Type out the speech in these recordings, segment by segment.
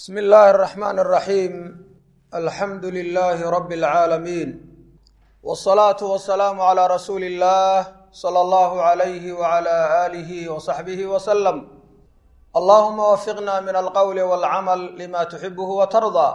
bsm illaahi الرaxmaan الraxiim alxamdu lilaahi rabi اlcaalamiin wالsalaatu wasalaamu calىa rasuuli اllah salى allahu عalayhi wعalى aalihi wصaxbihi wslm allahuma wafiqna min alqowli wاlcamal lima tuxibuhu watardaa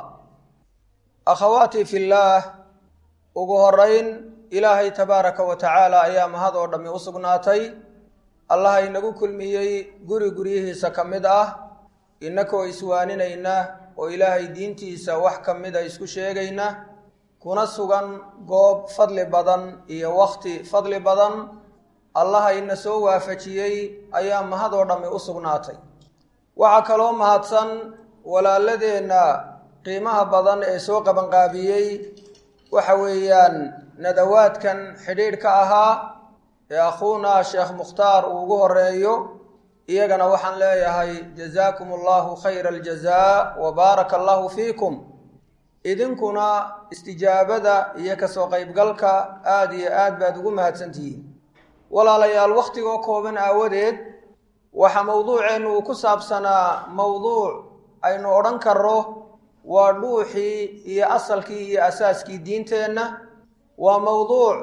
akhawaatii fi llaah ugu horeyn ilaahay tabaaraka wa tacaala ayaa mahad oo dhammi u sugnaatay allaha inagu kulmiyey guri guryihiisa ka mid ah innakoo iswaaninayna oo ilaahay diintiisa wax ka mida isku sheegayna kuna sugan goob fadli badan iyo wakhti fadli badan allaha ina soo waafajiyey ayaa mahad oo dhammi u sugnaatay waxaa kaloo mahadsan walaaladeenna qiimaha badan ee soo qabanqaabiyey waxa weeyaan nadawaadkan xidhiidhka ahaa ee akhuuna sheekh mukhtaar uu ugu horeeyo iyagana waxaan leeyahay jazaakum allahu khayra aljazaa wa baaraka allahu fiikum idinkuna istijaabada iyo kasoo qeybgalka aada iyo aad baad ugu mahadsantihiin walaalayaal wakhtigoo kooban aawadeed waxaa mowduuceennu uu ku saabsanaa mowduuc aynu odhan karro waa dhuuxii iyo asalkii iyo asaaskii diinteenna waa mowduuc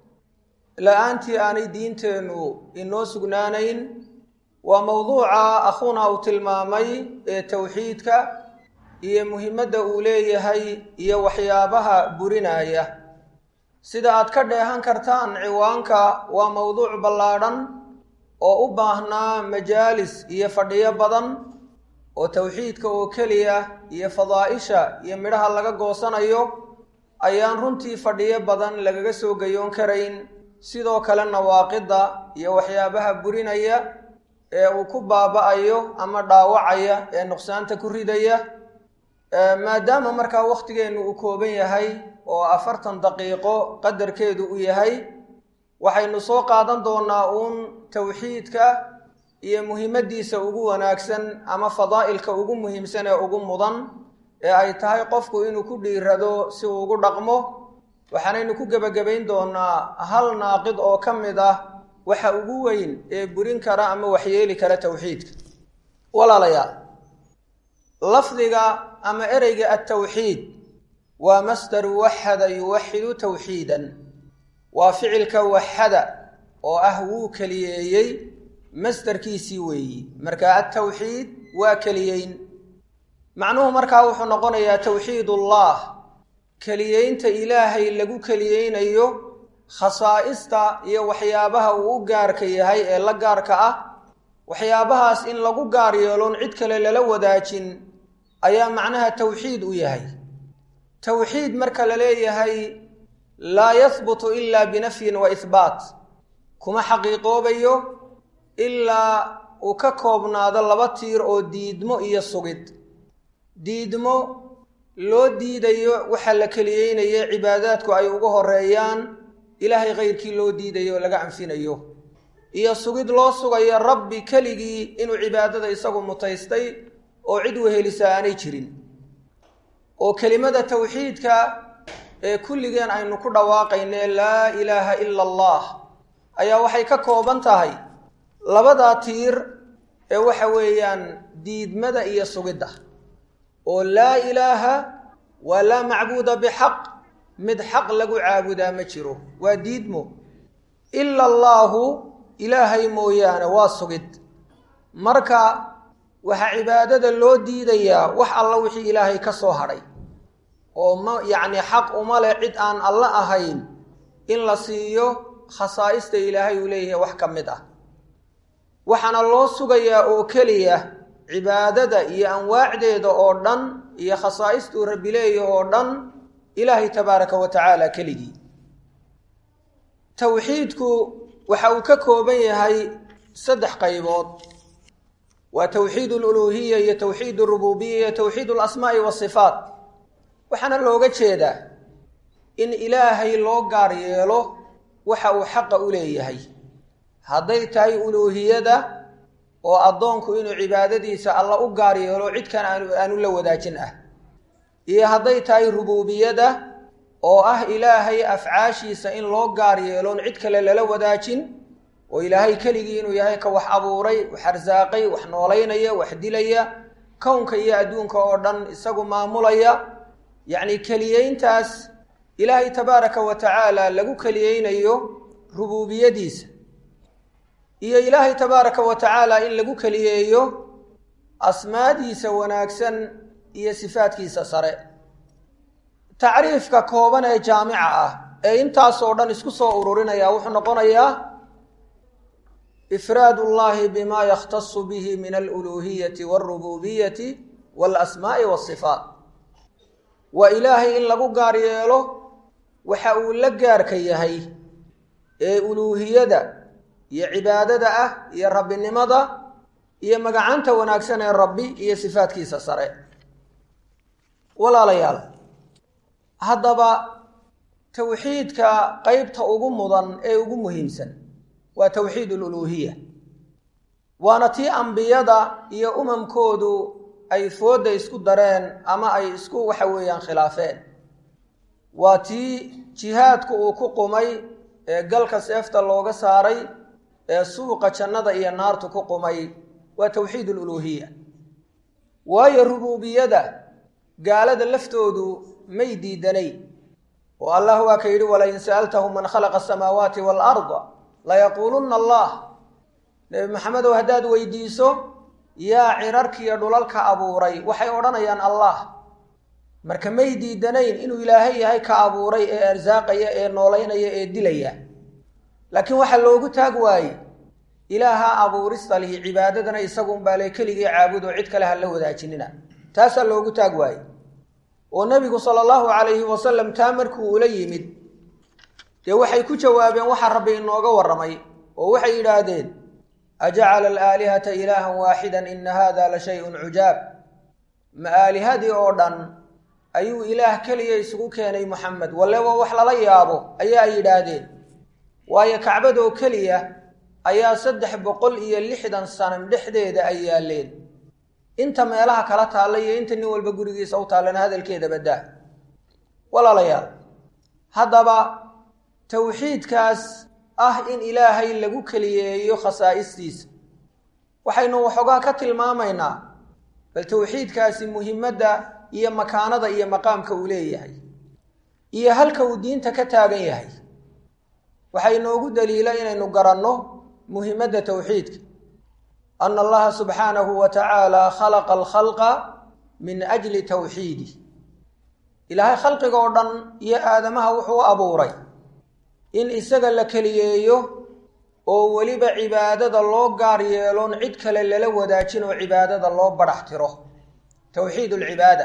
la-aantii aanay diinteennu inoo sugnaanayn waa mowduuca akhuuna uu tilmaamay ee towxiidka iyo muhimadda uu leeyahay iyo waxyaabaha burinaya sida aad ka dheehan kartaan ciwaanka waa mowduuc ballaadhan oo u baahnaa majaalis iyo fadhiyo badan oo towxiidka oo keliya iyo fadaa'isha iyo midhaha laga goosanayo ayaan runtii fadhiyo badan lagaga soo gayoon karayn sidoo kale nawaaqidda iyo waxyaabaha burinaya ee uu ku baaba-ayo ama dhaawacaya ee nuqsaanta ku ridaya maadaama markaa wakhtigeennu uu kooban yahay oo afartan daqiiqo qadarkeedu u yahay waxaynu soo qaadan doonaa uun towxiidka iyo muhimaddiisa ugu wanaagsan ama fadaa'ilka ugu muhiimsan ee ugu mudan ee ay tahay qofku inuu ku dhiirado si uu ugu dhaqmo waxaanaynu ku gebagabayn doonaa hal naaqid oo ka mid ah waxa ugu weyn ee burin kara ama waxyeeli kara towxiidka walaalayaal lafdiga ama ereyga altawxiid waa masdaru waxada yuwaxidu towxiidan waa ficilka waxada oo ah wuu keliyeeyey masdarkiisii weeyi marka altawxiid waa keliyeyn macnuhu markaa wuxuu noqonayaa towxiidullah keliyeynta ilaahay lagu keliyeynayo khasaa'ista iyo waxyaabaha uu u gaarka yahay ee la gaarka ah waxyaabahaas in lagu gaar yeeloon cid kale lala wadaajin ayaa macnaha towxiid u yahay towxiid marka la leeyahay laa yahbutu ilaa binafyin wa ihbaat kuma xaqiiqoobayo ilaa uu ka koobnaado laba tiir oo diidmo iyo sugid diidmo loo diidayo waxa la keliyeynaye cibaadaadku ay uga horeeyaan ilaahay kayrkii loo diidayo oo laga anfinayo iyo sugid loo sugayo rabbi keligii inuu cibaadada isagu mutaystay oo cid wehelisaa aanay jirin oo kelimada towxiidka ee kulligeen aynu ku dhawaaqayne laa ilaaha ila allah ayaa waxay ka kooban tahay labadaa tiir ee waxa weeyaan diidmada iyo sugidda oo laa ilaaha waa laa macbuuda bixaq mid xaq lagu caabudaa ma jiro waa diidmo ila allaahu ilaahay mooyaane waa sugid marka waxaa cibaadada loo diidayaa wax alla wixii ilaahay ka soo hadhay oo ma yacni xaq uma leh cid aan alla ahayn in la siiyo khasaa'ista ilaahay uu leeyahay wax ka mid ah waxaana loo sugayaa oo keliya cibaadada iyo anwaacdeeda oo dhan iyo khasaa'istuu rabbi leeyahy oo dhan ilaahay tabaaraka wa tacaala keligii towxiidku waxa uu ka kooban yahay saddex qaybood waa towxiid aluluuhiya iyo towxiid arububiya iyo towxiid alasmaa'i waasifaat waxaana looga jeedaa in ilaahay loo gaar yeelo waxa uu xaqa u leeyahay hadday tahay uluuhiyada oo addoonku inuu cibaadadiisa alla u gaar yeelo cidkan aanu la wadaajin ah iyo hadday tahay rubuubiyada oo ah ilaahay afcaashiisa in loo gaar yeeloon cid kale lala wadaajin oo ilaahay keligii inuu yahay ka wax abuuray wax arsaaqay wax noolaynaya wax dilaya kownka iyo adduunka oo dhan isagu maamulaya yacni keliyeyntaas ilaahay tabaaraka wa tacaala lagu keliyeynayo rubuubiyadiisa iyo ilaahay tabaaraka wa tacaala in lagu keliyeeyo asmaadiisa wanaagsan iyo sifaadkiisa sare tacriifka kooban ee jaamica ah ee intaasoo dhan isku soo ururinaya wuxuu noqonayaa ifraad ullahi bima yakhtasu bihi min aluluuhiyati walrububiyati waalasmaa'i waasifaat waa ilaahay in lagu gaar yeelo waxa uu la gaarka yahay ee uluuhiyada iyo cibaadada ah iyo rabbinimada iyo magacanta wanaagsan ee rabbi iyo sifaadkiisa sare walaalayaal haddaba towxiidka qeybta ugu mudan ee ugu muhiimsan waa towxiid aluluuhiya waana tii ambiyada iyo umamkoodu ay foodda isku dareen ama ay isku waxa weeyaan khilaafeen waa tii jihaadku uu ku qumay ee galka seefta looga saaray ee suuqa jannada iyo naartu ku qumay waa towxiid aluluuhiya waayo rubuubiyada gaalada laftoodu may diidanay oo allah waa ka yidhi walain sa'altahum man khalaqa asamaawaati waalarda layaquulunna allah nebi maxamedow haddaad weydiiso yaa cirarkiiyo dhulalka abuuray waxay odhanayaan allah marka may diidanayn inuu ilaahay yahay ka abuuray ee arsaaqaya ee noolaynaya ee dilaya laakiin waxaa loogu taag waaye ilaaha abuurista lihi cibaadadana isagunbaa le keligii caabudo cid kale ha la wadaajinina taasaa loogu taag waaye oo nebigu sala allahu calayhi wasalam taa markuu ula yimid dee waxay ku jawaabeen waxaa rabbi inooga warramay oo waxay yidhaahdeen ajacala alaalihata ilaahan waaxidan ina hada la shay-un cujaab ma aalihadii oo dhan ayuu ilaah keliya isugu keenay moxamed walleba wax lala yaabo ayaa ay yidhaahdeen waayo kacbadoo keliya ayaa saddex boqol iyo lixdan sanam dhexdeeda ay yaaleen inta meelaha kala taalla iyo inta nin walba gurigiisa u taallana hadalkeeda baddaa walaalayaal haddaba towxiidkaas ah in ilaahay lagu keliyeeyo khasaa'istiisa waxaynu waxoogaa ka tilmaamaynaa bal towxiidkaasi muhimadda iyo makaanada iyo maqaamka uu leeyahay iyo halka uu diinta ka taagan yahay waxaa inoogu daliila inaynu garanno muhimadda towxiidka ana allaha subxaanahu wa tacaala khalaqa alkhalqa min ajli towxiidi ilaahay khalqiga oo dhan iyo aadamaha wuxuu abuuray in isaga la keliyeeyo oo weliba cibaadada loo gaar yeeloon cid kale lala wadaajin oo cibaadada loo badhax tiro towxiid alcibaada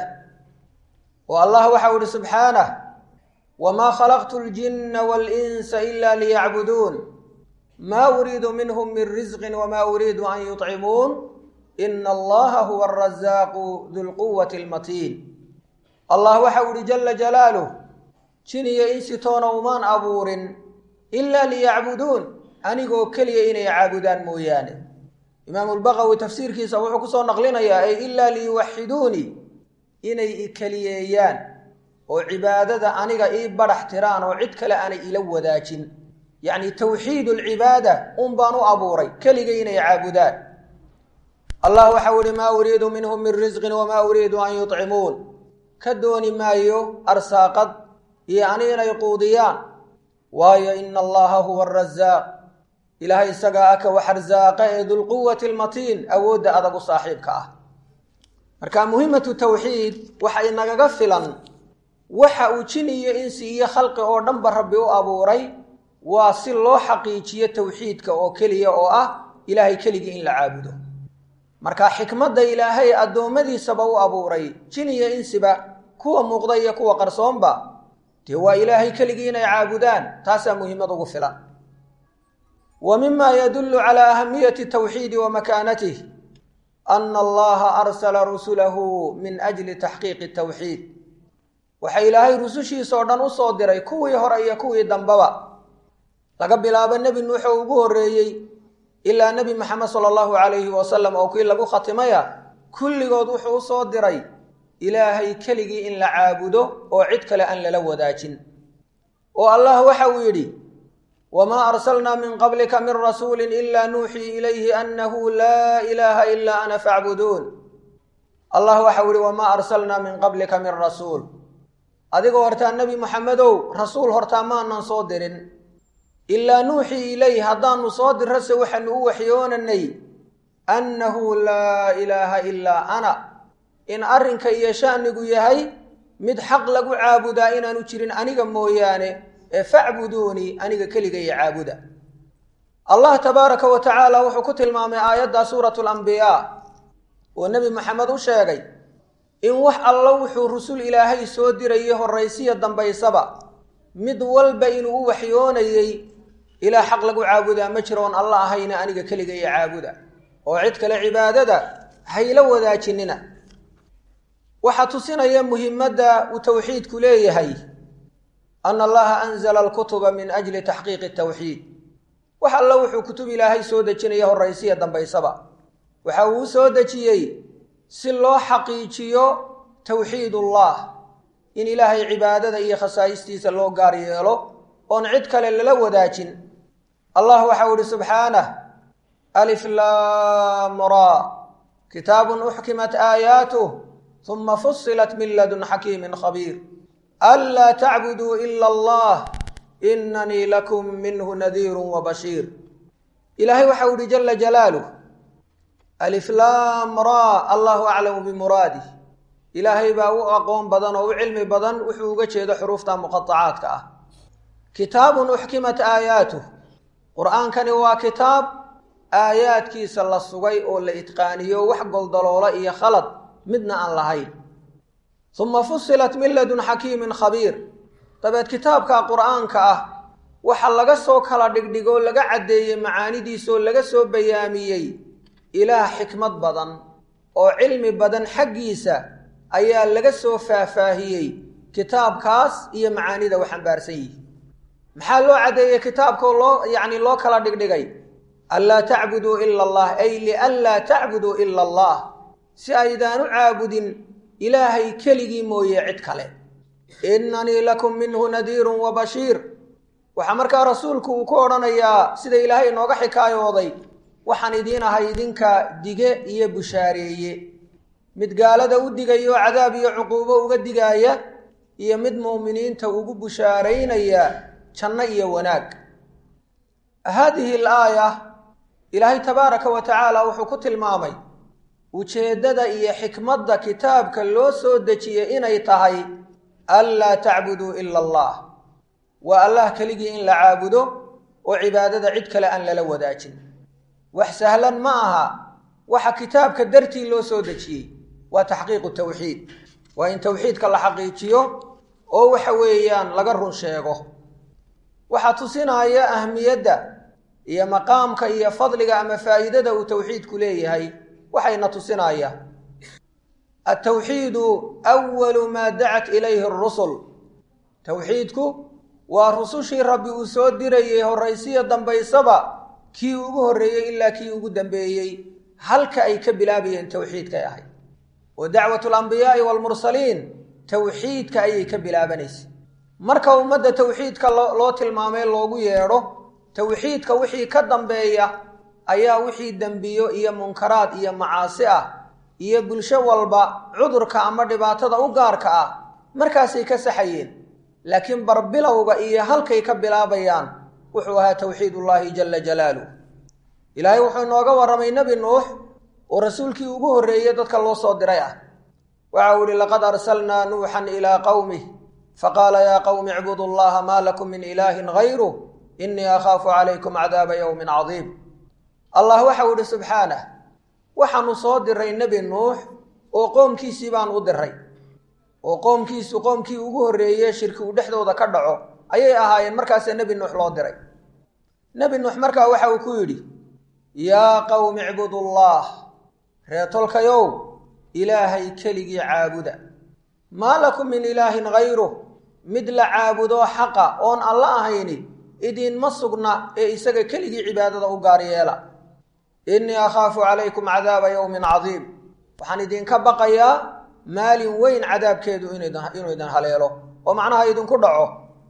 oo allah waxau ihi subxaanah wamaa khalaqtu ljinna waalinsa ila liyacbuduun maa uriidu minhum min risqin wamaa uriidu an yuطcimuun ina allaha huwa arasaaqu dulquwati almatiin allah waxau ihi jala jalaaluh jin iyo insi toona umaan abuurin ilaa liyacbuduun anigoo keliya inay caabudaan mooyaane imaamu lbaqawi tafsiirkiisa wuxuu kusoo naqlinayaa ay ilaa liyuwaxiduunii inay i keliyeeyaan oo cibaadada aniga ii badhax tiraan oo cid kale aanay ila wadaajin yacni towxiid alcibaada un baan u abuuray keliga inay caabudaan allah waxau ihi maa uriidu minhum min risqin wamaa uriidu an yuطcimuun ka dooni maayo arsaaqad iyo ani inay quudiyaan waayo ina allaha huwa arasaaq ilaahay isagaa aka wax arsaaqa ee dulquwati almatiin awoodda adag u saaxiibka ah marka muhimatu tawxiid waxa inagaga filan waxa uu jin iyo insi iyo khalqi oo dhanba rabbi u abuuray waa si loo xaqiijiyo tawxiidka oo keliya oo ah ilaahay keligii in la caabudo marka xikmadda ilaahay addoommadiisaba u abuuray jin iyo insiba kuwa muuqda iyo kuwa qarsoonba dee waa ilaahay keligii inay caabudaan taasaa muhiimad ugu filan wa mima yadullu calaa ahamiyati tawxiidi wa makaanatih ana allaha arsala rusulahu min ajli taxqiiqi tawxiid waxa ilaahay rusushiisa oo dhan usoo diray kuwii hore iyo kuwii dambaba laga bilaabo nebi nuux oo ugu horreeyey ilaa nebi maxamed sala allahu calayhi wasalam oo kii lagu khatimaya kulligood wuxuu usoo diray ilaahay keligii in la caabudo oo cid kale aan lala wadaajin oo allah waxa uu yidhi wamaa arsalnaa min qablika min rasuulin ilaa nuuxii ilayhi annahu laa ilaaha ilaa ana facbuduun allah waxau ihi wamaa arsalnaa min qablika min rasuul adigoo hortaa nebi moxamedow rasuul hortaa maanan soo dirin ilaa nuuxii ilayh haddaanu soo dirrase waxaanu u waxyoonanay annahu laa ilaaha ilaa ana in arrinka iyo sha'nigu yahay mid xaq lagu caabudaa inaanu jirin aniga mooyaane ee facbuduunii aniga keliga iyo caabuda allah tabaaraka wa tacaala wuxuu ku tilmaamay aayadda suuratu lambiyaa oo nebi moxamed u sheegay in wax allo wuxuu rusul ilaahay soo dirayay horraysiya dambaysaba mid walba inuu u waxyoonayey ilaa xaq lagu caabudaa ma jiro oon alla ahayna aniga keliga iyo caabuda oo cid kale cibaadada hayla wadaajinina waxaa tusinaya muhimadda uu towxiidku leeyahay ana allaha anzala alkutuba min ajli taxqiiqi tawxiid wax alla wuxuu kutub ilaahay soo dejinaya horraysiya dambaysaba waxa uu u soo dejiyey si loo xaqiijiyo towxiidullah in ilaahay cibaadada iyo khasaa'istiisa loo gaar yeelo oon cid kale lala wadaajin allah waxau ihi subxaanah alif laam raa kitaabun uxkimat aayaatuh uma fusilat min ladun xakiimin khabiir anlaa tacbuduu ila allah inanii lakum minhu nadiiru wabashiir ilaahay waxau ihi jala jalaaluh aliflaam raa allahu aclamu bimuraadih ilaahay baa u aqoon badan oo u cilmi badan wuxuu uga jeedo xuruufta muqaacaadka ah kitaabun uxkimat aayaatuh qur-aankani waa kitaab aayaadkiisa la sugay oo la itqaaniyo wax goldaloola iyo khalad midna aan lahayn uma fusilat min ladun xakiimin khabiir dabeed kitaabka qur-aanka ah waxa laga soo kala dhigdhigoo laga caddeeyey macaanidiisaoo laga soo bayaamiyey ilaah xikmad badan oo cilmi badan xaggiisa ayaa laga soo faahfaahiyey kitaabkaas iyo macaanida wax xambaarsan yihi maxaa loo caddeeyey kitaabkoo loo yacni loo kala dhigdhigay anlaa tacbuduu ila allah ay lianlaa tacbuduu ila allah si aydaan u caabudin ilaahay keligii mooye cid kale innanii lakum minhu nadiirun wa bashiir waxaa markaa rasuulku uu ku odhanayaa sida ilaahay inooga xikaayooday waxaan idiin ahay idinka dige iyo bushaareeye mid gaalada u digaya oo cadaab iyo cuquubo uga digaaya iyo mid muuminiinta ugu bushaaraynaya janno iyo wanaag haadihi alaaya ilaahay tabaaraka wa tacaala wuxuu ku tilmaamay ujeeddada iyo xikmadda kitaabka loo soo dejiyey inay tahay anlaa tacbuduu ila allah waa allah keligii in la caabudo oo cibaadada cid kale aan lala wadaajin wax sahlan ma aha waxa kitaabka dartii loo soo dejiyey waa taxqiiqu tawxiid waa in tawxiidka la xaqiijiyo oo waxa weeyaan laga run sheego waxaa tusinaya ahmiyadda iyo maqaamka iyo fadliga ama faa'iidada uu tawxiidku leeyahay waxayna tusinaya altawxiidu awalu maa dacat ilayhi arusul tawxiidku waa rusushii rabbi uu soo dirayey horraysiya dambaysaba kii ugu horreeyey ilaa kii ugu dambeeyey halka ay ka bilaabayeen tawxiidkay ahayd wa dacwatu alambiyaai waalmursaliin tawxiidka ayay ka bilaabanaysa marka ummadda tawxiidka loo tilmaamay loogu yeedho tawxiidka wixii ka dambeeya ayaa wixii dembiyo iyo munkaraad iyo macaasi ah iyo bulsho walba cudurka ama dhibaatada u gaarka ah markaasay ka saxayeen laakiin barbilowga iyo halkay ka bilaabayaan wuxuu ahaa tawxiidullaahi jala jalaaluh ilaahay wuxuu inooga warramay nebi nuux oo rasuulkii ugu horreeyey dadka loo soo diray ah waxa uu ihi laqad arsalnaa nuuxan ilaa qowmih faqaala yaa qowmi icbudu allaha maa lakum min ilaahin hayruh innii akhaafu calaykum cadaaba yowmin cadiim allah waxau idhi subxaanah waxaanu soo diray nebi nuux oo qoomkiisii baan u diray oo qoomkiisu qoomkii ugu horreeye shirki uu dhexdooda ka dhaco ayay ahaayeen markaasee nebi nuux loo diray nebi nuux markaa waxa uu ku yidhi yaa qowmi icbudullaah reetolkayow ilaahay keligii caabuda maa lakum min ilaahin hayruh mid la caabudo xaqa oon alla ahayni idiinma sugna ee isaga keligii cibaadada u gaar yeela innii akhaafu calaykum cadaaba yowmin cadiim waxaan idinka baqayaa maalin weyn cadaabkeedu inuu idin haleelo oo macnaha idinku dhaco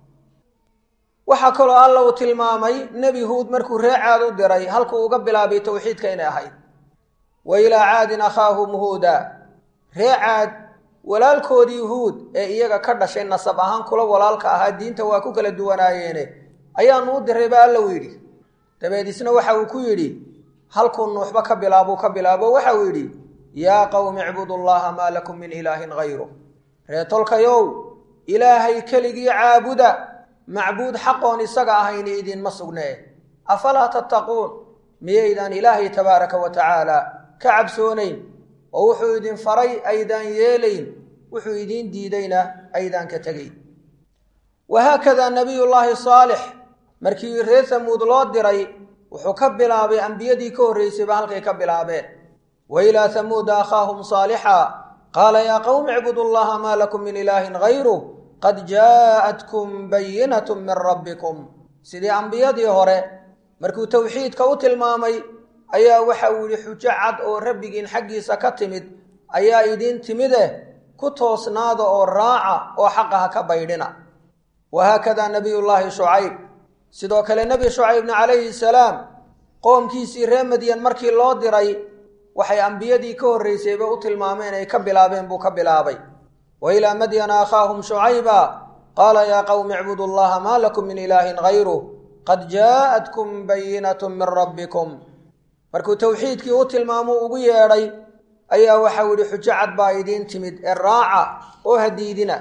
waxaa kaloo alla uu tilmaamay nebi huud markuu ree caad u diray halkuu uga bilaabay towxiidka inay ahayd wa ilaa caadin akhaahum huuda ree caad walaalkoodii yuhuud ee iyaga ka dhashay nasab ahaan kula walaalka ahaa diinta waa ku kala duwanaayeene ayaanu u diray ba alla u yidhi dabeed isna waxa uu ku yidhi halkuu nuuxba ka bilaabuu ka bilaabo waxa uu yidhi yaa qowmi icbudu llaha maa lakum min ilaahin hayru reetolkayow ilaahay keligii caabuda macbuud xaqoon isaga ahayni idinma sugnee afalaa tattaquun miyaydaan ilaahay tabaaraka wa tacaala ka cabsoonayn oo wuxuu idin faray aydaan yeelayn wuxuu idiin diidayna aydaan ka tegayn wahaakadaa nabiyullaahi saalix markii reer samuud loo diray wuxuu ka bilaabay ambiyadii ka horraysayba halkay ka bilaabeen wa ilaa hamuuda akhaahum saalixa qaala yaa qowmi icbudu llaha maa lakum min ilaahin hayruh qad jaa'atkum bayinatu min rabbikum sidii ambiyadii hore markuu towxiidka u tilmaamay ayaa waxa uu yidhi xujo cad oo rabbigiin xaggiisa ka timid ayaa idiin timideh ku toosnaada oo raaca oo xaqa ha ka baydhina wahaakadaa nabiyullaahi shucayb sidoo kale nebi shucaybna calayhi salaam qoomkiisii ree madyan markii loo diray waxay ambiyadii ka horraysayba u tilmaameen ay ka bilaabeen buu ka bilaabay wa ilaa madyana akhaahum shucayba qaala yaa qowmi icbudu llaha maa lakum min ilaahin hayruh qad jaa'atkum bayinatu min rabbikum markuu towxiidkii u tilmaamuu ugu yeedhay ayaa waxau yidhi xujo cad baa idiin timid ee raaca oo hadiidina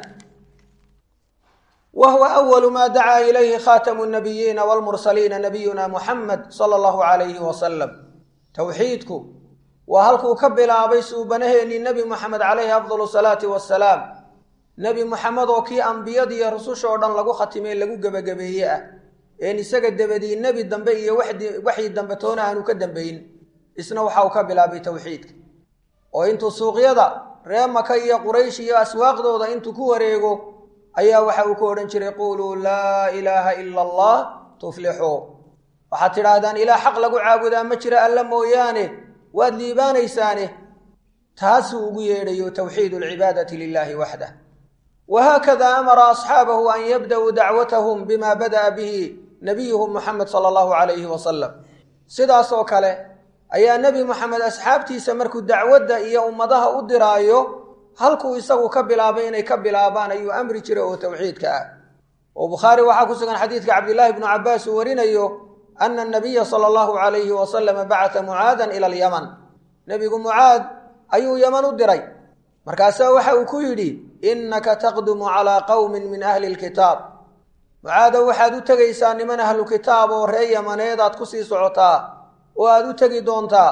wa huwa awalu maa dacaa ilayhi khaatamu nabiyiina waalmursaliina nabiyuna muxamed sala allahu calayhi wasalam towxiidku waa halkuu ka bilaabay suubanaheennii nebi moxamed calayhi afdalu salaati wasalaam nebi moxamed oo kii ambiyadiiyo rususha oo dhan lagu khatimay lagu gebagabeeye ah een isaga dabadii nebi dambe iyo waxii dambe toona aanu ka dambayn isna waxa uu ka bilaabay towxiidka oo intuu suuqyada ree maka iyo quraysh iyo aswaaqdooda intuu ku wareego ayaa waxa uu ku odhan jiray quuluu laa ilaaha ila allah tuflixuu waxaad tidhaahdaan ilaah xaq lagu caabudaa ma jira alla mooyaane waad liibaanaysaane taasuu ugu yeedhayo towxiidu alcibaadati lilaahi waxdah wahaakada amara asxaabahu an yabda'uu dacwatahum bima bada'a bihi nabiyuhum muxamed sala allahu calayhi wasalam sidaasoo kale ayaa nebi moxamed asxaabtiisa markuu dacwadda iyo ummadaha u diraayo halkuu isagu ka bilaabay inay ka bilaabaan ayuu amri jiray oo towxiidka ah oo bukhaari waxaa ku sugan xadiidka cabdillaahi bnu cabbaas uu warinayo ana anabiya sala allahu calayhi wasalama bacata mucaadan ila alyaman nebigu mucaad ayuu yaman u diray markaasaa waxa uu ku yidhi innaka taqdumu calaa qowmin min ahli lkitaab mucaadow waxaad u tegaysaa niman ahlu kitaab oo ree yamaneedaad ku sii socotaa oo aad u tegi doontaa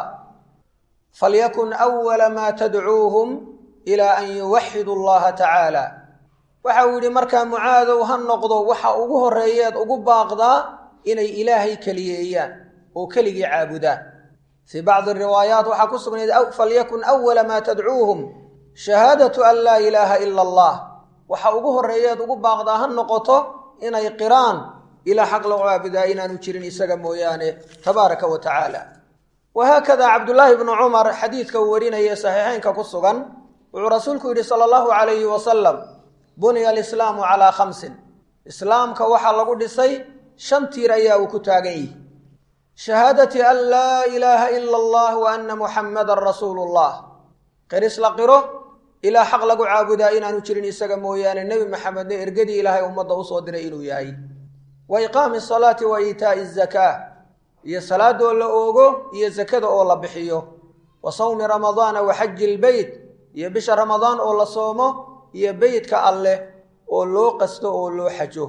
falyakun awala maa tadcuuhum ilaa an yuwaxidu allaha tacaala waxa uu yidhi markaa mucaadow ha noqdo waxa ugu horreeyeed ugu baaqdaa inay ilaahay keliyeeyaan oo keligii caabudaan fii bacdi riwaayaat waxaa ku sugnayd falyakun awala maa tadcuuhum shahaadatu an laa ilaaha ila allah waxa ugu horreeyeed ugu baaqdaa ha noqoto inay qiraan ilaa xaq lagu caabudaa inaanu jirin isaga mooyaane tabaaraka wa tacaala wahaakada cabdullaahi bnu cumar xadiidka uu warinaya saxiixeynka ku sugan wuxuu rasuulku yidhi sala allahu calayhi wasalam buniya alislaamu calaa khamsin islaamka waxaa lagu dhisay shan tiir ayaa uu ku taagan yihi shahaadati an laa ilaaha ila allah wa anna muxammadan rasuulu llah qiris la qiro ilaa xaq lagu caabudaa inaanu jirin isaga mooyaane nebi maxamedna ergadii ilaahay ummadda usoo diray inuu yahay wa iqaami asalaati wa iitaa'i azakaa iyo salaadoo la oogo iyo zakada oo la bixiyo wa sawmi ramadaana wa xaji ilbeyt iyo bisha ramadaan oo la soomo iyo beytka alleh oo loo qasto oo loo xajo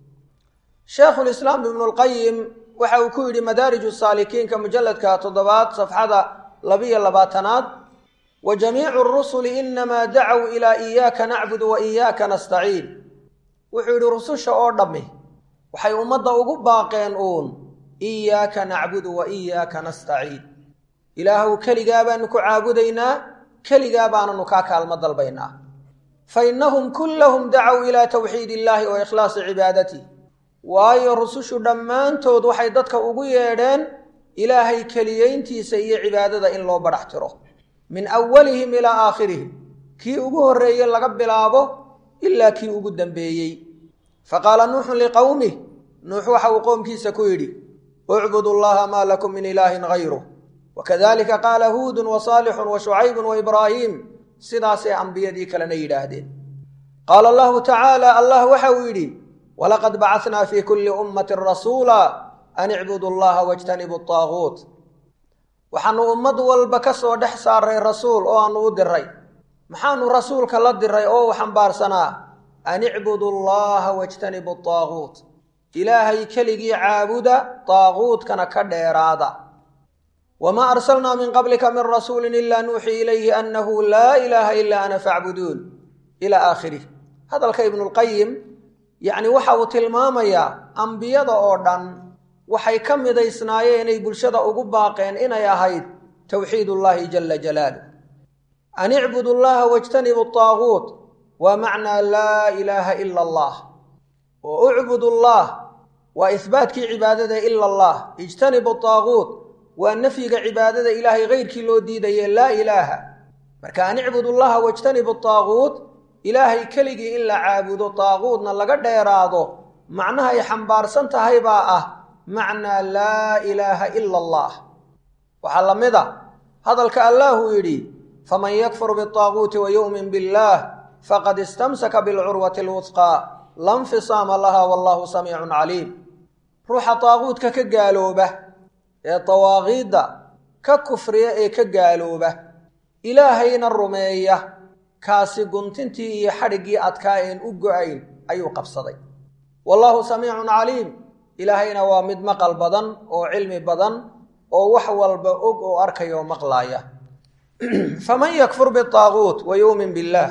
sheekhulislaam ibnu lqayim waxa uu ku yidhi madaariju saalikiinka mujalladka toddobaad safxada labiyo labaatanaad wa jamiicu rusuli inamaa dacow ilaa iyaaka nacbudu wa iyaaka nastaciin wuxuu yidhi rususha oo dhammi waxay ummadda ugu baaqeen uun iyaaka nacbudu wa iyaaka nastaciin ilaahuw keligaa baanu ku caabudaynaa keligaa baananu kaa kaalmo dalbaynaa fa innahum kullahum dacow ilaa tawxiid illaahi wa ikhlaasi cibaadati waayo rusushu dhammaantood waxay dadka ugu yeedheen ilaahay keliyeyntiisa iyo cibaadada in loo badhax tiro min awalihim ilaa aakhirihim kii ugu horreeye laga bilaabo ilaa kii ugu dambeeyey fa qaala nuuxun liqowmih nuux waxa uu qoomkiisa ku yidhi ucbudu llaha maa lakum min ilaahin hayruh wakadalika qaala huudun wa saalixun wa shucaybun wa ibraahiim sidaasay ambiyadii kalena yidhaahdeen qaala allahu tacaala allah waxa uu yidhi walaqad bacatnaa fii kulli ummatin rasuula an icbudu allaha wajtanibu taaguut waxaanu ummad walba ka soo dhex saaray rasuul oo aanu u diray maxaanu rasuulka la diray oo u xambaarsanaa an icbudu allaha wajtanibu taaguut ilaahay keligii caabuda taaguutkana ka dheeraada wamaa arsalnaa min qablika min rasuulin ilaa nuuxii ilayhi annahu laa ilaaha ilaa ana facbuduun ilaa aakhirih hadalka ibnulqayim yacni waxa uu tilmaamayaa ambiyada oo dhan waxay ka midaysnaayeen inay bulshada ugu baaqeen inay ahayd towxiid ullaahi jala jalaaluh an icbudu llaha wajtanibu taaguut waa macnaa laa ilaaha ila allah oo ucbud allah waa ihbaatkii cibaadada ila allah ijtanibu taaguut waa nafyiga cibaadada ilaahay keyrkii loo diidaye laa ilaaha marka an icbud llaha wajtanibu taaguut ilaahay keligii in la caabudo taaguutna laga dheeraado macnaha ay xambaarsan tahay baa ah macnaa laa ilaaha ila allah waxaa la mid a hadalka allaahuu yidhi faman yakfur bitaaguuti wa yu'min billaah faqad istamsaka bilcurwati alwusqaa la nfisaama laha wallahu samiicun caliim ruuxa taaguutka ka gaalooba ee dawaaqiidda ka kufriya ee ka gaalooba ilaahayna rumeeya kaasi guntintii iyo xadhiggii adkaa een u go-ayn ayuu qabsaday wallaahu samiicun caliim ilaahayna waa mid maqal badan oo cilmi badan oo wax walba og oo arkaya oo maqlaaya faman yakfur bitaaguut wa yuumin billaah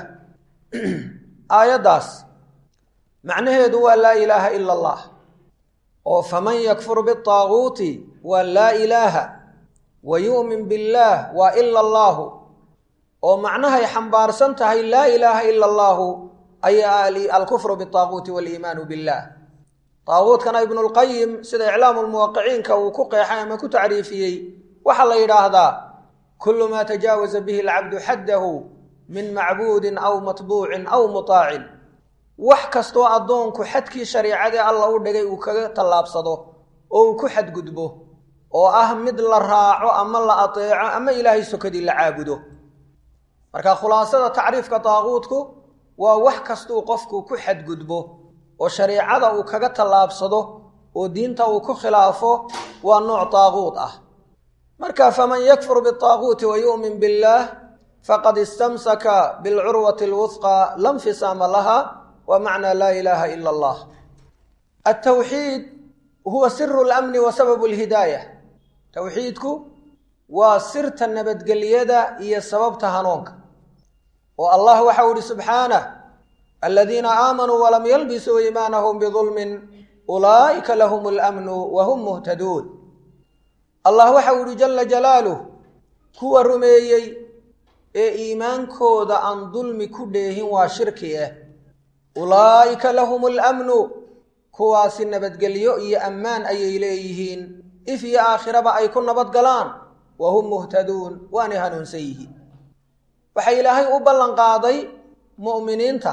aayaddaas macnaheedu waa laa ilaaha ila allah oo faman yakfur bitaaguuti waa laa ilaaha wa yu'min billaah waa ila allaahu oo macnahay xambaarsan tahay laa ilaaha ila allaahu ayaa alkufru bitaaguuti waliimaanu billaah taaguutkana ibnulqayim sida iclaamu lmuwaqiciinka uu ku qeexay ama ku tacriifiyey waxaa la yidhaahdaa kullu maa tajaawaza bihi alcabdu xaddahu min macbuudin aw matbuucin aw mutaacin wax kastoo addoonku xadkii shariicadee alla u dhigay uu kaga tallaabsado oo uu ku xadgudbo oo ah mid la raaco ama la ateeco ama ilaahay sokadii la caabudo marka khulaasada tacriifka taaguutku waa wax kastuu qofku ku xadgudbo oo shariicada uu kaga tallaabsado oo diinta uu ku khilaafo waa nooc taaguut ah marka faman yakfur bitaaguuti wa yu'min billaah faqad istamsaka bilcurwati alwusqa la nfisaama laha wa macnaa laa ilaaha ila allah altawxiid huwa siru lamni wa sababu alhidaaya towxiidku waa sirta nabadgelyada iyo sababta hanuunka oo allah waxau ihi subxaanah aladiina aamanuu walam yalbisuu iimaanahum bidulmin ulaa'ika lahum alamnu wa hum muhtaduun allah waxau ihi jala jalaaluh kuwa rumeeyey ee iimaankooda aan dulmi ku dheehin waa shirki ah ulaa'ika lahum alamnu kuwaasi nabadgelyo iyo ammaan ayay leeyihiin if iyo aakhiraba ay ku nabad galaan wa hum muhtaduun waanay hanuunsan yihiin waxaa ilaahay u ballan qaaday mu'miniinta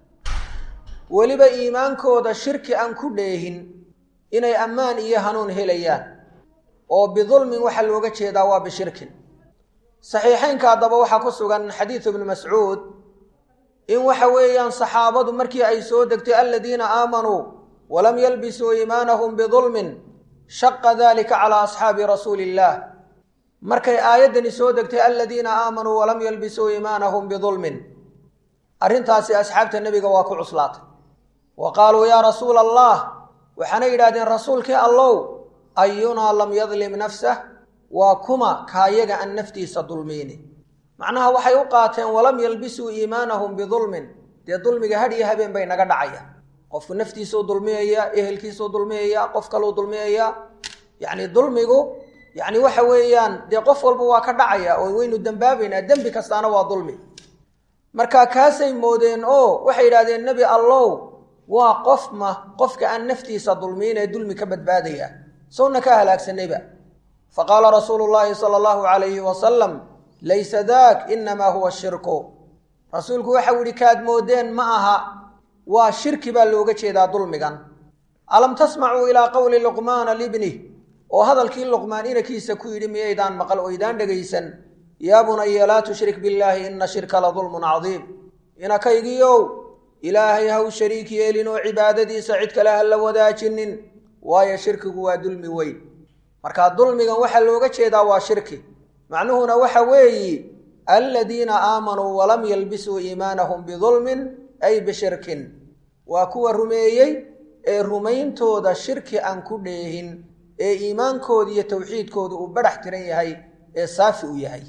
weliba iimaankooda shirki aan ku dheehin inay ammaan iyo hanuun helayaan oo bidulmin waxaa looga jeedaa waa bishirkin saxiixeynka haddaba waxaa ku sugan xadiidu ibni mascuud in waxa weeyaan saxaabadu markii ay soo degtay aladiina aamanuu walam yalbisuu iimaanahum bidulmin shaqa dalika calaa asxaabi rasuuli illaah markay aayaddani soo degtay aladiina aamanuu walam yalbisuu iimaanahum bidulmin arrintaasi asxaabta nebiga waa ku cuslaatay wa qaaluu yaa rasuula allah waxaana yidhahdeen rasuulkii allow ayunaa lam yadlim nafsah waa kuma kaayaga aan naftiisa dulmiyni macnaha waxay u qaateen walam yalbisuu iimaanahum bidulmin dee dulmiga had iyo habeen bay naga dhacaya qofku naftiisuu dulmiyaya ehelkiisuu dulmiyaya qof kaluu dulmiyaya yacni dulmigu yacni waxa weeyaan dee qof walba waa ka dhacaya oo waynu dembaabaynaa dembi kastaana waa dulmi marka kaasay moodeen oo waxay yidhahdeen nebi allow waa qof ma qofka aan naftiisa dulmiyin ee dulmi ka badbaadaya sowna ka halaagsanayba faqaala rasuulu llaahi sala allahu calayhi wasalam laysa daak inamaa huwa shirku rasuulku waxau yihi kaad moodeen ma aha waa shirki baa looga jeedaa dulmigan alam tasmacuu ilaa qowli luqmaana libnih oo hadalkii luqmaan inankiisa ku yidhi miyaydaan maqal oydaan dhegaysan yaa bunaya laa tushrik billaahi ina shirka la dulmun cadiim inakaygiiow ilaahay ha u shariik yeelin oo cibaadadiisa cid kale ha la wadaajinin waayo shirkigu waa dulmi weyn marka dulmigan waxaa looga jeedaa waa shirki macnuhuna waxa weeyi aladiina aamanuu walam yalbisuu iimaanahum bidulmin ay bishirkin waa kuwa rumeeyey ee rumayntooda shirki aan ku dheehin ee iimaankooda iyo towxiidkooda uu badhax tiran yahay ee saafi u yahay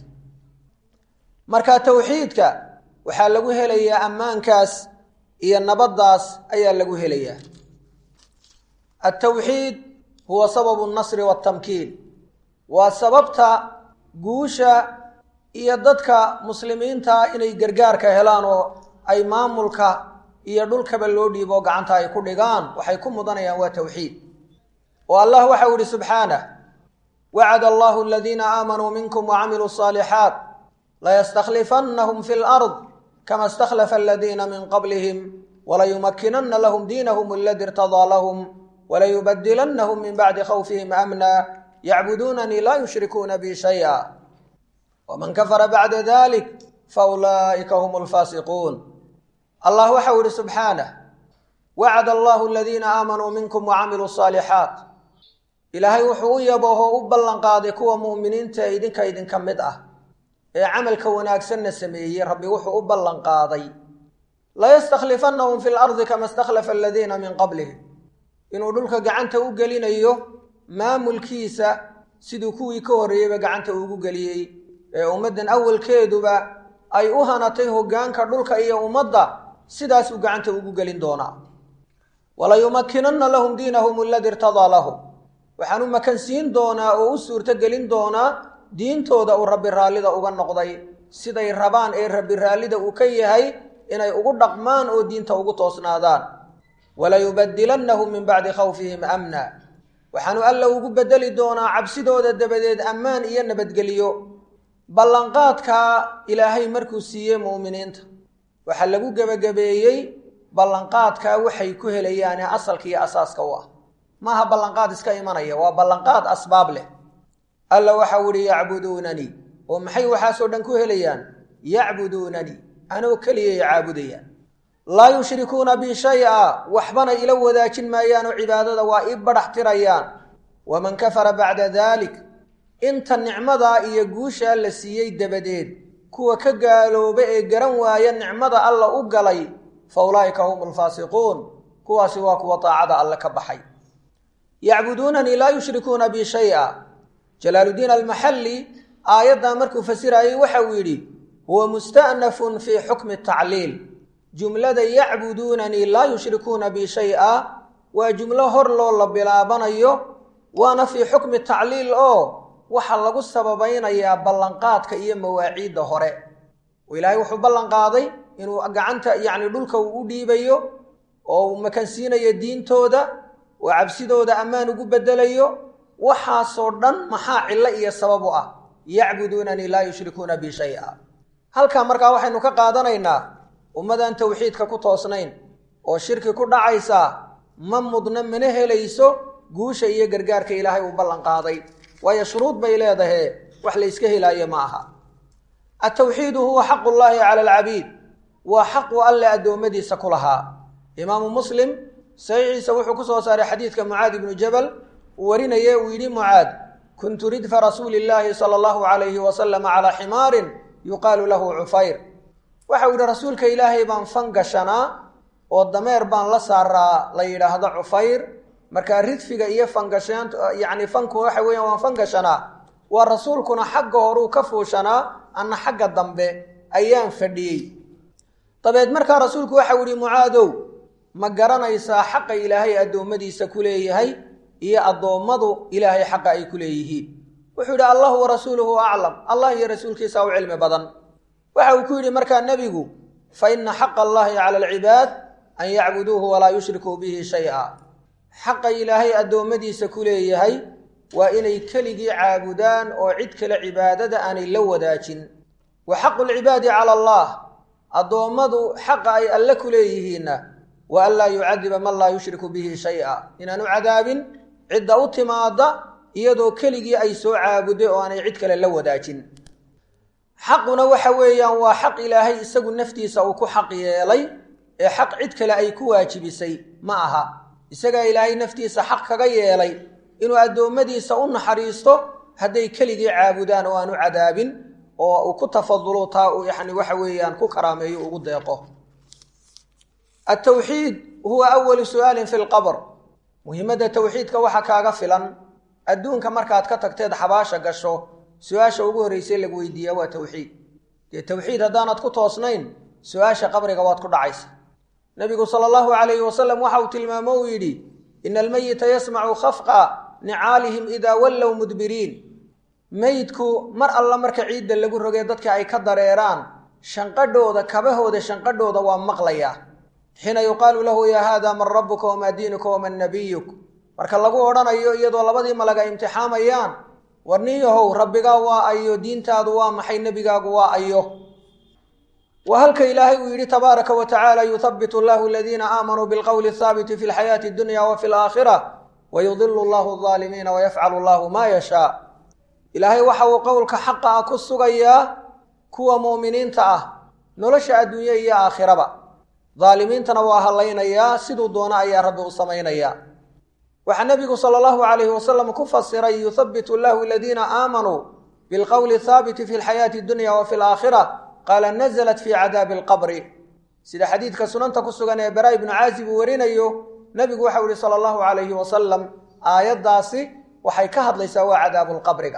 marka towxiidka waxaa lagu helayaa ammaankaas iyo nabaddaas ayaa lagu helayaa altawxiid huwa sababu nasri waatamkiin waa sababta guusha iyo dadka muslimiinta inay gargaarka helaan oo ay maamulka iyo dhulkaba loo dhiibo gacanta ay ku dhigaan waxay ku mudanayaan waa towxiid oo allah waxau ihi subxaanah wacada allahu aladiina aamanuu minkum wacamiluu asaalixaat layastakhlifannahum fi lard kama istakhlafa aladiina min qablihim walayumakinana lahum diinahum aladi irtadaa lahum walayubadilannahum min bacdi khawfihim amna yacbuduunanii laa yushrikuuna bi shaya waman kafara bacda dalik faulaa'ika hum alfaasiquun allah waxau ihi subxaanah wacada allahu aladiina aamanuu minkum wacamiluu asaalixaat ilaahay wuxuu u yabooho u ballanqaaday kuwa mu'miniinta idinka idinka mid ah ee camalka wanaagsanna sameeyey rabbi wuxuu u ballanqaaday layastakhlifannahum fi lardi kama istakhlafa aladiina min qablihim inuu dhulka gacanta u gelinayo maamulkiisa siduu kuwii ka horreeyeyba gacanta ugu geliyey ee ummaddan awalkeeduba ay u hanatay hoggaanka dhulka iyo ummadda sidaasuu gacanta ugu gelin doonaa walayumakinanna lahum diinahum aladi irtadaa lahum waxaan u makansiin doonaa oo u suurto gelin doonaa diintooda uu rabbi raallida uga noqday siday rabaan ee rabbi raallida uu ka yahay inay ugu dhaqmaan oo diinta ugu toosnaadaan walayubadilannahum min bacdi khawfihim amna waxaanu alla ugu bedeli doonaa cabsidooda dabadeed ammaan iyo nabadgelyo ballanqaadkaa ilaahay markuu siiyey mu'miniinta waxaa lagu gebagabeeyey ballanqaadkaa waxay ku helayaane asalka iyo asaaska u ah maaha ballanqaad iska imanaya waa ballanqaad asbaab leh alla waxau ihi yacbuduunanii oo maxay waxaasoo dhan ku helayaan yacbuduunanii anoo keliyay caabudayaan laa yushrikuuna bi shay-a waxbana ila wadaajin maayaanoo cibaadada waa ii badhax tirayaan waman kafara bacda dalik inta nicmadaa iyo guushaa la siiyey dabadeed kuwa ka gaalooba ee garan waaya nicmada alla u galay fa ulaa'ika hum alfaasiquun kuwaasi waa kuwa daacada alle ka baxay yacbuduunanii laa yushrikuuna bi shay-a jalaaludiin almaxalli aayaddaa markuu fasirayey waxa uu yidhi huwa musta'nafun fii xukmi tacliil jumlada yacbuduunanii laa yushrikuuna bi shay-a waa jumlo hor loo la bilaabanayo waana fii xukmi tacliil oo waxaa lagu sababaynayaa ballanqaadka iyo mawaaciidda hore oo ilaahay wuxuu ballanqaaday inuu gacanta yacni dhulka uu u dhiibayo oo uu makansiinayo diintooda oo cabsidooda ammaan ugu bedelayo waxaasoo dhan maxaa cillo iyo sabab u ah yacbuduunanii laa yushrikuuna bi shay-a halkaa markaa waxaynu ka qaadanaynaa ummadaan towxiidka ku toosnayn oo shirki ku dhacaysaa ma mudna mana helayso guusha iyo gargaarka ilaahay uu ballanqaaday waayo shuruud bay leedahe wax la yska helaayo ma aha altawxiidu huwa xaqu llaahi cala alcabiid waa xaqu alle addoommadiisa ku lahaa imaamu muslim saxiixiisa wuxuu ku soo saaray xadiidka mucaad ibnu jabal uu warinaye uu yidhi mucaad kuntu ridfa rasuuli illaahi sala allahu calayhi wasalama calaa ximaarin yuqaalu lahu cufayr waxau yidhi rasuulka ilaahay baan fan gashanaa oo dameer baan la saaraa la yidhaahdo cufayr markaa ridfiga iyo fangashaan yacni fanku waxa weeyaan waan fan gashanaa waa rasuulkuna xagga horuu ka fuushanaa anna xagga dambe ayaan fadhiyey dabeed markaa rasuulku waxau yihi mucaadow ma garanaysaa xaqa ilaahay addoommadiisa ku leeyahay iyo addoommadu ilaahay xaqa ay ku leeyihiin wuxuu yidhi allahu wa rasuuluhu aclam allah iyo rasuulkiisa u cilmi badan waxa uu ku yidhi markaa nebigu fa ina xaqa allahi cala alcibaad an yacbuduuhu walaa yushrikuu bihi shay-a xaqa ilaahay addoommadiisa ku leeyahay waa inay keligii caabudaan oo cid kale cibaadada aanay la wadaajin wa xaqu lcibaadi cala allah addoommadu xaqa ay alle ku leeyihiinna wa an laa yucadiba man laa yushriku bihi shay-a inaanu cadaabin cidda u timaada iyadoo keligii ay soo caabuday oo aanay cid kale la wadaajin xaquna waxa weeyaan waa xaq ilaahay isagu naftiisa uu ku xaq yeelay ee xaq cid kale ay ku waajibisay ma aha isagaa ilaahay naftiisa xaq kaga yeelay inuu addoommadiisa u naxariisto hadday keligii caabudaan oo aan u cadaabin oo uu ku tafadulo taa uu yani waxa weeyaan ku karaameeyo ugu deeqo altawxiid huwa awalu su'aalin fi lqabr muhiimadda tawxiidka waxa kaaga filan adduunka markaad ka tagteed xabaasha gasho su-aasha ugu horreysay lagu weydiiyaa waa tawxiid dee tawxiid haddaanad ku toosnayn su-aasha qabriga waad ku dhacaysa nabigu sala allahu calayhi wasalam waxa uu tilmaamo uu yidhi ina almeyita yasmacu khafqa nicaalihim idaa wallow mudbiriin meydku mar alla marka ciidda lagu rogee dadka ay ka dareeraan shanqadhooda kabahooda shanqadhooda waa maqlayaa xiina yuqaalu lahu yaa haada man rabbuka wamaa diinuka waman nabiyuk marka lagu odhanayo iyadoo labadii malag ay imtixaamayaan war nin yahow rabbigaa waa ayo diintaadu waa maxay nebigaagu waa ayo waa halka ilaahay uu yidhi tabaaraka wa tacaala yuhabitu allahu aladiina aamanuu bilqowli athaabiti fi lxayaati addunya wa fi alaakhira wayudilu allahu alaalimiina wayafcalu allahu maa yashaa ilaahay waxa uu qowlka xaqa ah ku sugayaa kuwa mu'miniinta ah nolosha adduunye iyo aakhiraba daalimiintana waa hadlaynayaa siduu doono ayaa rabbi u samaynayaa waxaa nebigu sala allahu calayhi wasalam ku fasiray yuhabitu allahu aladiina aamanuu bilqowli athaabiti fi lxayaati addunya wa fi alaakhira qaala nazalat fii cadaabi alqabri sida xadiidka sunanta ku sugan ee baraa ibnu caazib uu warinayo nebigu waxau yihi sala allahu calayhi wasalam aayaddaasi waxay ka hadlaysaa waa cadaabulqabriga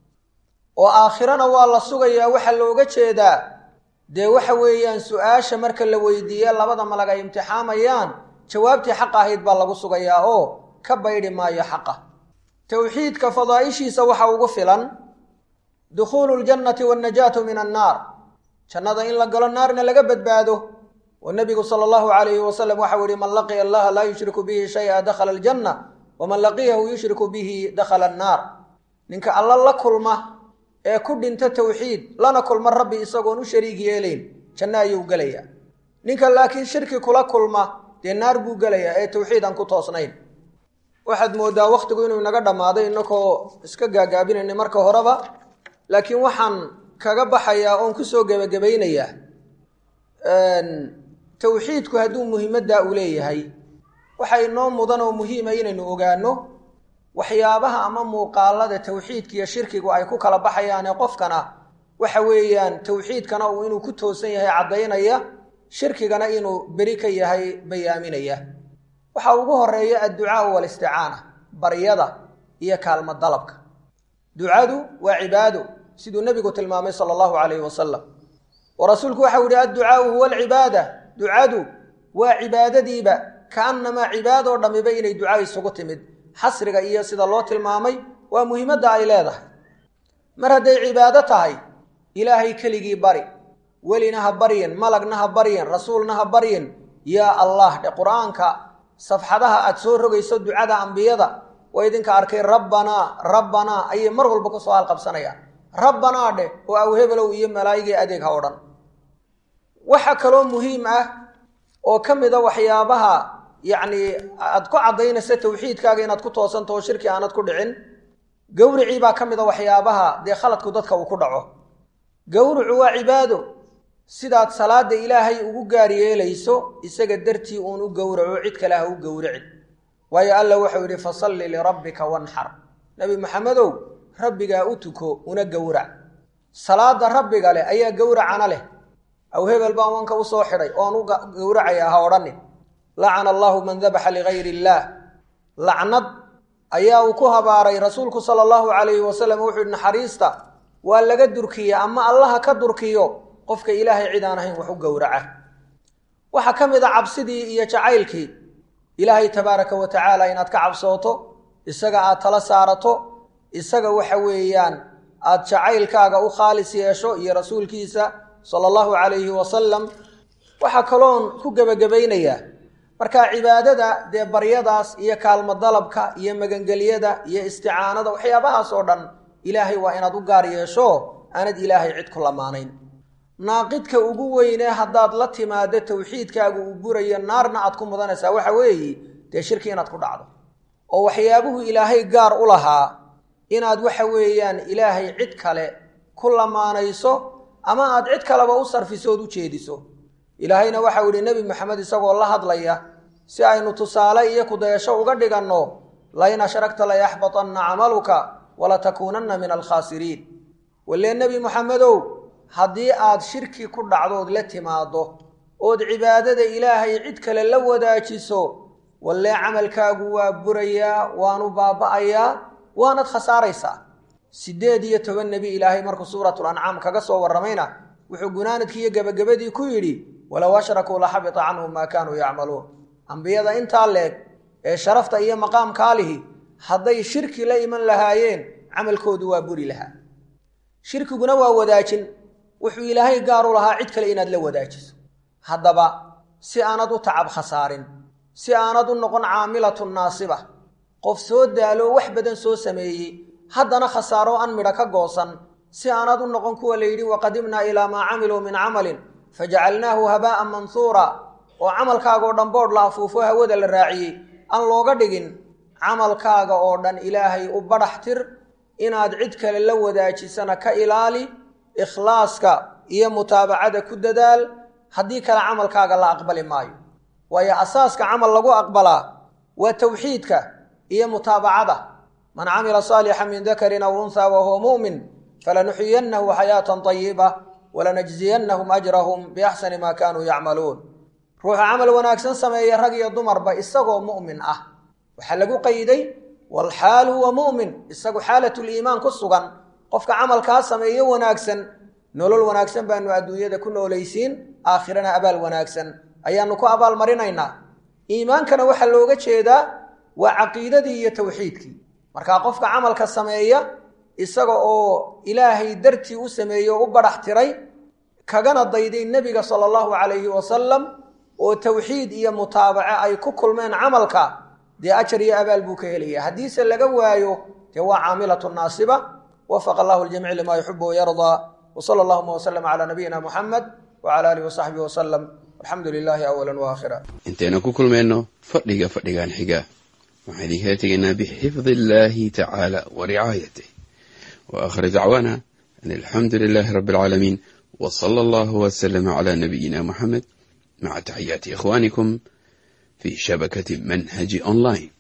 oo aakhirana waa la sugayaa waxaa looga jeedaa dee waxa weeyaan su-aasha marka la weydiiye labada malag ay imtixaamayaan jawaabtii xaq ahayd baa lagu sugayaa oo ka baydhi maayo xaqa towxiidka fadaa'ishiisa waxa ugu filan dukhuulu ljannati waannajaatu min annaar jannada in la galo naarna laga badbaado oo nebigu sala allahu calayhi wasalam waxau yihi man laqiya allaha laa yushriku bihi shay-a dakhala aljanna waman laqiyahu yushriku bihi dakhala annaar ninka alla la kulma ee ku dhinta towxiid lana kulma rabbi isagoon u shariig yeelayn janno ayuu gelayaa ninka laakiin shirki kula kulma dee naar buu gelayaa ee towxiid aan ku toosnayn waxaad moodaa wakhtigu inuu inaga dhammaaday inakoo iska gaagaabinayna marka horeba laakiin waxaan kaga baxayaa oon kusoo gebagabaynayaa towxiidku hadduu muhiimaddaa uu leeyahay waxa inoo mudan oo muhiima inaynu ogaano waxyaabaha ama muuqaalada towxiidka iyo shirkigu ay ku kala baxayaane qofkana waxa weeyaan towxiidkana uu inuu ku toosan yahay caddaynaya shirkigana inuu beri ka yahay bayaaminaya waxaa ugu horeeya adducaau walisticaana baryada iyo kaalmo dalabka ducadu waa cibaado siduu nebigu tilmaamay sala allahu calayhi wasalam oo rasuulku waxau yihi adducaau huwa alcibaada ducadu waa cibaadadiiba kaannamaa cibaadoo dhammiba inay duca isugu timid xasriga iyo sida loo tilmaamay waa muhiimadda ay leedahay mar hadday cibaado tahay ilaahay keligii bari welina ha baryin malagna ha baryin rasuulna ha baryin yaa allah dhe qur-aanka safxadaha aad soo rogayso ducada ambiyada waa idinka arkay rabbanaa rabbanaa ayay mar walba kusoo halqabsanayaan rabbanaa dheh oo awhebelow iyo malaa'igii adeeg ha odhan waxa kaloo muhiim ah oo ka mid a waxyaabaha yacni aad ku caddaynaysa tawxiidkaaga inaad ku toosantaho shirki aanad ku dhicin gawricii baa ka mid a waxyaabaha dee khaladku dadka uu ku dhaco gawricu waa cibaado sidaad salaada ilaahay ugu gaar yeelayso isaga dartii uun u gowraco cid kale ha u gowricin waayo alla wuxuu yidhi fasalli lirabbika wanxar nebi maxamedow rabbigaa u tuko una gowrac salaada rabbiga leh ayaa gowracana leh aw hebel baan wanka usoo xidhay oon u gowracayaa ha odhanin lacana allaahu man dabaxa ligayri illaah lacnad ayaa uu ku habaaray rasuulku sala allahu calayhi wasalam wuxuu yihi naxariista waa laga durkiya ama allaha ka durkiyo qofka ilaahay cid aan ahayn wax u gowraca waxaa ka mid a cabsidii iyo jacaylkii ilaahay tabaaraka wa tacaala inaad ka cabsooto isaga aad tala saarato isaga waxa weeyaan aad jacaylkaaga u khaalis yeesho iyo rasuulkiisa sala allahu calayhi wasalam waxaa kaloon ku gebagabaynayaa marka cibaadada dee baryadaas iyo kaalmo dalabka iyo magangelyada iyo isticaanada waxyaabahaas oo dhan ilaahay waa inaad u gaar yeesho aanad ilaahay cid ku lamaanayn naaqidka ugu weynee haddaad la timaado tawxiidkaagu uu burayo naarna aad ku mudanaysaa waxa weeye dee shirki inaad ku dhacdo oo waxyaabuhu ilaahay gaar u lahaa inaad waxa weeyaan ilaahay cid kale ku lamaanayso ama aad cid kaleba u sarfiso ood u jeediso ilaahayna waxau yihi nebi maxamed isagoo la hadlaya si aynu tusaale iyo kudayasho uga dhiganno lain ashragta layaxbatanna camaluka walatakuunanna min alkhaasiriin walee nebi maxamedow haddii aad shirki ku dhacdood la timaaddo ood cibaadada ilaahay cid kale la wadaajiso wallee camalkaagu waa burayaa waanu baaba'ayaa waanad khasaaraysaa siddeed iyo toban nebi ilaahay markuu suuratul ancaam kaga soo warramayna wuxuu gunaanadkii iyo gebagabadii ku yidhi walow ashrakuu la xabita canhum maa kaanuu yacmaluun ambiyada intaa leeg ee sharafta iyo maqaamkaa lihi hadday shirki la iman lahaayeen camalkoodu waa buri lahaa shirkiguna waa wadaajin wuxuu ilaahay gaar u lahaa cid kale inaad la wadaajiso haddaba si aanad u tacab khasaarin si aanad u noqon caamilatun naasiba qof soo daalo wax badan soo sameeyey haddana khasaaro an midho ka goosan si aanad u noqon kuwa la yidhi waqadimnaa ilaa maa camiluu min camalin fajacalnaahu habaa'an mansuura oo camalkaagaoo dhan boodh la afuufo hawada la raaciyey aan looga dhigin camalkaaga oo dhan ilaahay u badhax tir inaad cid kale la wadaajisana ka ilaali ikhlaaska iyo mutaabacada ku dadaal haddii kale camalkaaga la aqbali maayo waayo asaaska camal lagu aqbalaa waa tawxiidka iyo mutaabacada man camila saalixa min dakarin aw unhaa wa huwa mu'min falanuxiyannahu xayaatan طayiba walanajziyannahum ajrahum biaxsani maa kaanuu yacmaluun ruuxa camal wanaagsan sameeya rag iyo dumarba isagoo mu'min ah waxaa lagu qayday walxaal huwa mu'min isagu xaalatuliimaan ku sugan qofka camalkaa sameeyo wanaagsan nolol wanaagsan baanu adduunyada ku noolaysiin aakhirana abaal wanaagsan ayaanu ku abaalmarinaynaa iimaankana waxaa looga jeedaa waa caqiidadii iyo tawxiidkii markaa qofka camalka sameeya isaga oo ilaahay dartii u sameeyey oo u badhax tiray kagana dayday nebiga sala allahu calayhi wasalam oo tawxiid iyo mutaabace ay ku kulmeen camalka dee ajar iyo abaal buu ka helaya haddiise laga waayo dee waa caamilatu naasiba wafaqa allahu ljamiic limaa yuxibu wayardaa wsala allahuma wslm calaa nabiyina muxamed wcala alihi wasaxbihi wasalam alxamdu lilaahi awala waakhira intaynu ku kulmayno fadhiga fadhigan xiga waxaan idinkala tegaynaa bixifdi illaahi tacaala wa ricaayatih wa aakhir dacwaana an alxamdu lilaahi rabbi alcaalamiin w sala allahu wslama cala nabiyina muxamed maca taxiyaati ikhwanikum fi shabakati manhaji online